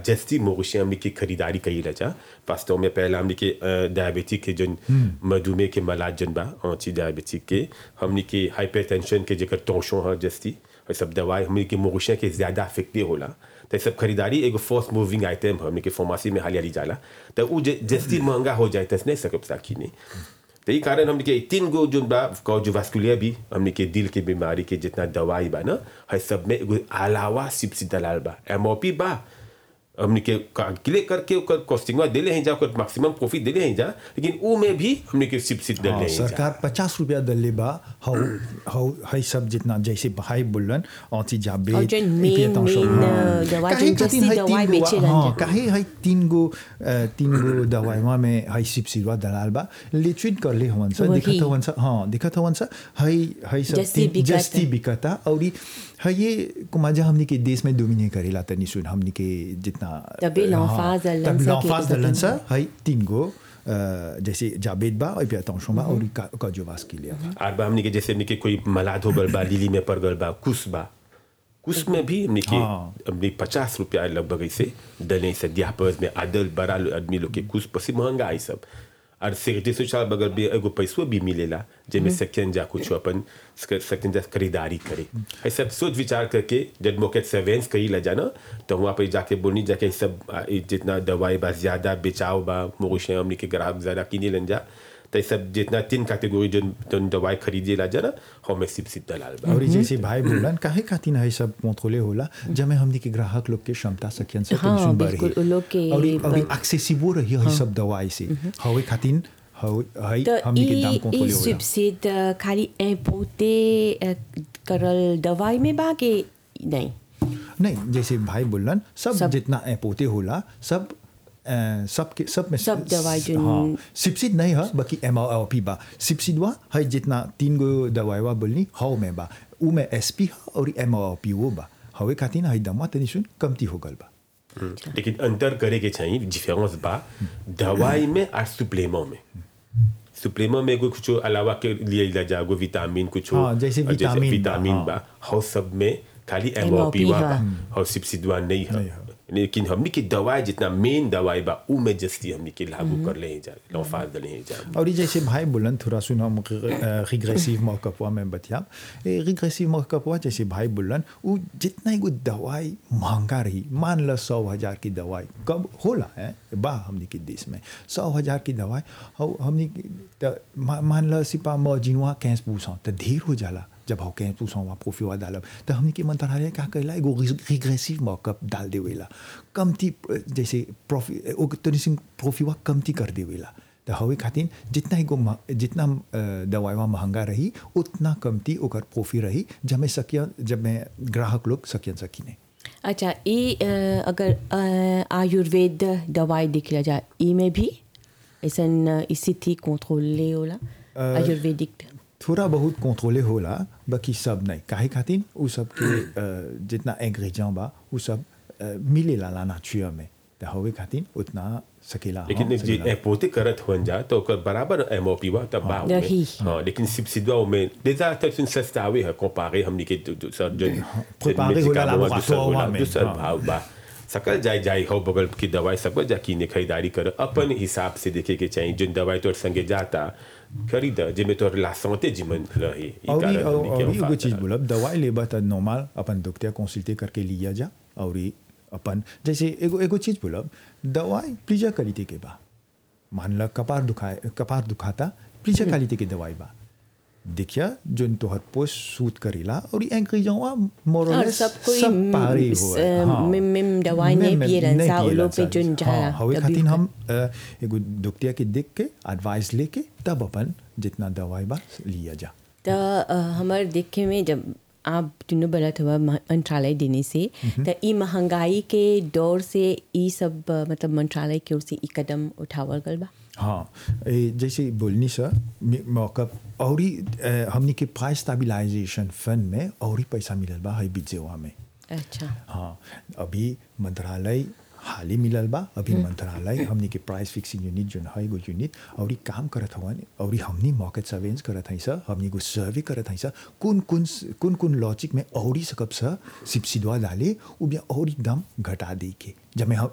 जस्ती मोगशी हमने की खरीदारी कई रचा वास्तव में पहला हमने के डायबिटिक के जन मधुमेह के मलाज जन बा ऑची डायबिटिक के हमने के हाइपरटेंशन के जेकर तोशो है जस्ती ये सब दवाई हमने के मोगशिया के ज़्यादा इफेक्टिव होला तो ये सब खरीदारी एगो फर्स्ट मूविंग आइटम हमने के फार्मेसी में हालिया जाला तो वो जस्ती महंगा हो जाए तस नहीं सकब साकी नहीं तो ये कारण हमने के तीन गो जो बा कार्डियोवास्कुलर भी हमने के दिल के बीमारी के जितना दवाई बा ना है सब में एगो अलावा सिपसी दलाल बा एमओपी बा हमने के कैलकुलेट करके ओकर कॉस्टिंगवा देले हैं जा ओकर मैक्सिमम प्रॉफिट देले हैं जा लेकिन ऊ में भी हमने के सिपसी देले हाँ, हैं जा सरकार पचास रुपया दल्ले बा हौ हौ है सब जितना जैसे भाई बोलन औची जाबे और जन main- main, दवाई जन जैसी दवाई बेचेलन हाँ जा। काहे है तीन गो अ, तीन गो दवाईवा में है सिपसिवा दलाल बा लिचुइट कर ले हवन सा वही। दिखत हवन सा हाँ दिखत हवन सा है है सब जस्ती तीन- बिकता। जस्ती बिकता और है ये कुमाजा हमने के देश में डोमिने करेला तनी सुन हमने के जितना तबे l'emphase दलन सा के l'emphase एकता दलन तीन सा है तीन गो अ, जैसे जाबेद बा और attention बा और कार्डियोवास के लिए आर बा हमने के जैसे हमने के कोई मलाद हो गल बा लिली में पड़ गल बा कुस बा कुस में भी हमने के हाँ। हमने पचास रुपया लगभग ऐसे डले से दियापर्स में आदल बड़ा लो- आदमी लोग के कुछ पसी महंगा है सब और सेक्रेटरी सोशल बगल भी एगो पैसो भी मिलेला जेमे सेकंड जा कुछ अपन सेकंड जा खरीदारी करे है सब सोच विचार करके जब मौके सर्वेंस कही ला जाना तो वहाँ पे जाके बोलनी जाके ये सब आ, ये जितना दवाई बा ज्यादा बेचाव बा मोगशे हमने के ग्राहक ज्यादा किने लन जा तो ये सब जितना तीन कैटेगरी जो जो दवाई खरीदे ला जाना हमें सिप सिप दलाल बा और जैसे भाई बोलन काहे खातिर है सब कंट्रोले होला जब हमनी के ग्राहक लोग के क्षमता सकियन से हाँ, सुन बिल्कुल, उ लोग के और और पर- एक्सेसिबल रही है सब दवाई से हवे खातिर हवे है तो हमनी के दाम ई कंट्रोले ई होला सब्सिड खाली इम्पोर्टे करल दवाई में बा के नहीं नहीं जैसे भाई बोलन सब, सब- जितना पोते होला सब अ, सब के सब में सब दवाई जो- हाँ सिपसिड नहीं है बाकी एम आर पी बा सिपसिडवा है जितना तीन गो दवाईवा बोलनी हाउ में बा उ में एस पी और एम आर पी वो बा हवे खातिर है दमा तनी सुन कमती हो गल बा हम्म, लेकिन अंतर करे के चाहिए डिफरेंस बा दवाई में और सुप्लेमो में सुप्लेमो में कोई कुछ अलावा के लिए इलाज जागो विटामिन कुछ हाँ, जैसे विटामिन बा, विटामिन हाँ। बा हाउ सब में खाली MOP एमओपी बा हा। हाउ सिपसिडवा नहीं नहीं है है। लेकिन हमने की दवाई जितना मेन दवाई बा उ में जस्ती हमने के लागू कर ले जा लौफाज दले जा और ये जैसे भाई बोलन थोड़ा सुन हम रिग्रेसिव मौकपवा में बतिया रिग्रेसिव मौकपवा जैसे भाई बोलन वो जितना एगो दवाई महंगा रही मान ल सौ हजार की दवाई कब होला है बा हमने के देश में सौ हजार की दवाई और हमने के- त मा- मान ल सिपा मजिनवा कैंस पूछा तो ढेर हो जाला जब हम कैंस पूछा वहाँ प्रोफिवा डालब तो हमने के मंत्रालय क्या कहला एगो रिग्रेसिव मौकअप डाल देवेला कमती जैसे प्रॉफि तनी सिंह प्रोफिवा कमती कर देवेला तो हवे खातिर जितना एगो म- जितना अ, दवाईवा महंगा रही उतना कमती ओकर प्रोफी रही जब मैं सकिया जब मैं ग्राहक लोग सकियन सकीने अच्छा ये अ, अगर अ, आयुर्वेद दवाई दिख लिया जाए ई में भी ऐसा स्थिति कंट्रोले होला आयुर्वेदिक थोड़ा बहुत कंट्रोले होला बाकी सब नहीं काहे खातिर उ सब के अ, जितना इंग्रेडिएंट बा उ सब अ, मिलेला ला नाचुर में तो हवे खातिर उतना सकेला लेकिन हाँ, जे सकेला। पोते करत हुन जा तो ओकर बराबर एमओपी बा तब बा उमे। रही। हाँ लेकिन सिपसिडवा में déjà c'est une सस्तावे है comparé हमनी के दू- दूसर जो Préparé होला laboratoire में, दूसर हाँ। भाव बा सकल जाय जाय हो बगल की दवाई सब जा कीने खरीदारी कर अपन हिसाब से देखे के चाहिए जो दवाई तोर संगे जाता खरीद जेमे तोर ला santé जिमन रही ई और कारण और हमनी के और हम एगो फायदा चीज है। बोलब दवाई लेबा त नॉर्मल अपन डॉक्टर कंसल्टे करके लिया जा और ई अपन जैसे एगो एगो चीज बोलब दवाई प्लीजा क्वालिटी के बा मान ल कपार दुखाए कपार दुखाता प्लीजा क्वालिटी के दवाई बा देखिया जोन तोहर पोस्ट सूट करेला और इंग्रेडिएंटवा और मोरलेस सब कोई सब पारे म- हो स- मिम- मिम दवाई नहीं पिए रहन सा, उ लोग पे जोन जाला, हवे तभी खातिर ओकर- हम अ, एगो डॉक्टर के देख के एडवाइस लेके तब अपन जितना दवाई बा लिया जा तो अ, हमार देखे में जब आप तीनों बोलत हुआ म- मंत्रालय देने से तो ई महंगाई के दौर से ई सब अ, मतलब मंत्रालय की ओर से ई कदम उठावल गल बा हाँ ए, जैसे बोलनी सर मौका और ही अ, हमनी के प्राइस स्टेबलाइजेशन फंड में और ही पैसा मिलल बा है बिजेवा में अच्छा हाँ अभी मंत्रालय हाल ही मिलल बा अभी मंत्रालय हमनी के प्राइस फिक्सिंग यूनिट जो है एगो यूनिट और ही काम करत हवन और ही हमनी मार्केट सर्वेलेंस करत हई सर हमनी को सर्वे करत हई सर कौन कौन कौन कौन लॉजिक में और ही सकब सर सिपसिडवा डाले उ बिया और ही दाम घटा दे के जब मैं हम